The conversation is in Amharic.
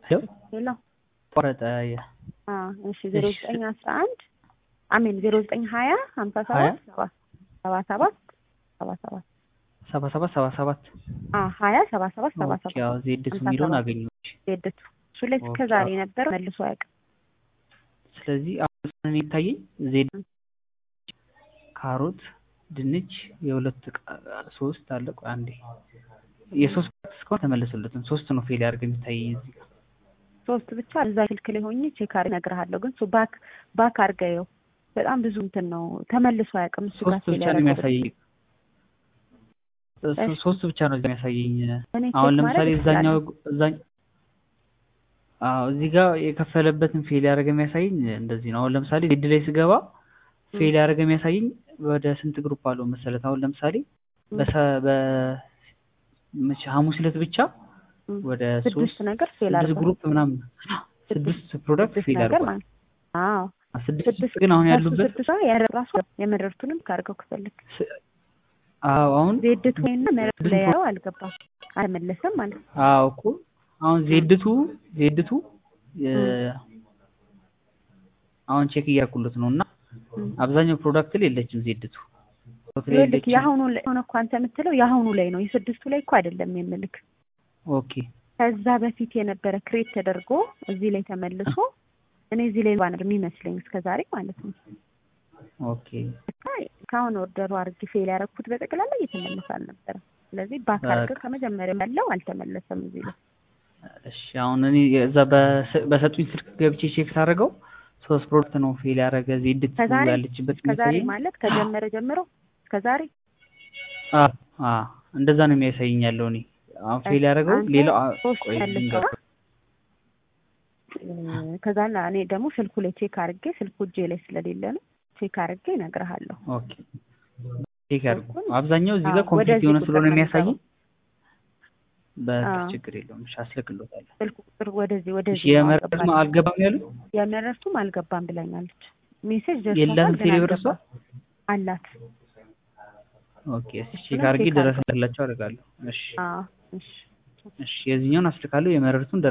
ሄሎ ቆረጠ እሺ ዜሮ ዘጠኝ አስራ አንድ አሜን ዜሮ ዘጠኝ ሀያ ሀምሳ ሰባት ሰባ ሰባት ሰባ ሰባት ሰባ ሰባት ሰባ ሰባት ሀያ ሰባ ሰባት ሰባ ሰባት ያው ዜድቱ የሚለውን አገኘች ዜድቱ እሱ ላይ እስከ ዛሬ ነበር መልሶ አያውቅም። ስለዚህ አሁን የሚታየኝ ዜድ ካሮት፣ ድንች የሁለት ሶስት አለ። ቆይ አንዴ የሶስት እስካሁን ተመለሰለትም ሶስት ነው ፌል ያደርግ የሚታየኝ እዚህ ጋር ሶስት ብቻ እዛ ስልክ ላይ ሆኜ ቼክ አድርጌ እነግርሃለሁ። ግን እሱ ባክ ባክ አድርገው በጣም ብዙ እንትን ነው ተመልሶ አያውቅም። እሱ ጋር ሶስት ብቻ ነው የሚያሳየኝ። ሶስት ብቻ ነው የሚያሳየኝ። አሁን ለምሳሌ እዛኛው እዛኛው አዎ እዚህ ጋር የከፈለበትን ፌል ያደረገ የሚያሳየኝ እንደዚህ ነው። አሁን ለምሳሌ ዜድ ላይ ስገባ ፌል ያደረገ የሚያሳየኝ ወደ ስንት ግሩፕ አለው መሰለት? አሁን ለምሳሌ ሐሙስ ዕለት ብቻ ወደ ስድስት ነገር ፌል ስድስት አድርጓል። ግሩፕ ምናምን ስድስት ፕሮዳክት ፌል ነገር አድርጓል። ማለት አዎ ስድስት ግን አሁን ያሉበት ስድስት ያደረሱ የመረርቱንም ካርገው ክፈልግ አዎ አሁን ዜድቱ ወይና መረርቱ ላይ ያለው አልገባም አልመለሰም ማለት ነው። አዎ እኮ አሁን ዜድቱ ዜድቱ አሁን ቼክ እያልኩለት ነው እና አብዛኛው ፕሮዳክት ላይ የለችም ዜድቱ ላይ ይኸውልህ የለችም። የአሁኑ ላይ ሆነ እኮ አንተ የምትለው የአሁኑ ላይ ነው የስድስቱ ላይ እኮ አይደለም የምልክ ኦኬ ከዛ በፊት የነበረ ክሬት ተደርጎ እዚህ ላይ ተመልሶ እኔ እዚህ ላይ ባነር የሚመስለኝ እስከ ዛሬ ማለት ነው። ኦኬ ከአሁን ኦርደሩ አድርጌ ፌል ያደረኩት በጠቅላላ እየተመለሰ አልነበረም። ስለዚህ ባክ አድርገህ ከመጀመሪያው ያለው አልተመለሰም እዚህ ላይ እሺ አሁን እኔ እዛ በሰ- በሰጡኝ ስልክ ገብቼ ቼክ ሳደርገው ሶስት ፕሮዳክት ነው ፌል ያደረገ ዜድቱ ከዛሬ ያለችበት እስከ ዛሬ የሚያሳየኝ ማለት ከጀመረ ጀምሮ እስከ ዛሬ አ አ እንደዛ ነው የሚያሳየኝ ያለው እኔ አሁን ፌል ያደረገው አንተ ሌላው አ- ሶስት ቆይ መልሰው ልንገርህ። ከዛ ላ- እኔ ደግሞ ስልኩ ላይ ቼክ አድርጌ ስልኩ እጄ ላይ ስለሌለ ነው ቼክ አድርጌ እነግርሃለሁ። ኦኬ ቼክ ያድርጉ። ስልኩን- አብዛኛው እዚህ ጋር አዎ፣ ኮምፕሊት ወደዚህ የሆነ ቁጥር ስለሆነ ነው የሚያሳየኝ የሚገባው። በቃ አዎ። ችግር የለውም። እሺ አስልክሎታለሁ። ስልኩ ቁጥር ወደዚህ እሺ ወደዚህ ነው የመረጥ አልገባልኝ። አልገባም ያሉ የመረርቱም አልገባም ብላኛለች። ሜሴጅ ደርሶታል የለህም ግን ቴሌብር እሷ? አልገባም አላት። ኦኬ እስኪ ቼክ እሱንም አድርጌ ቼክ ደረሰላቸው አደርጋለሁ። እሺ አዎ እሺ እሺ የዚህኛውን አስልካለሁ የመረርቱን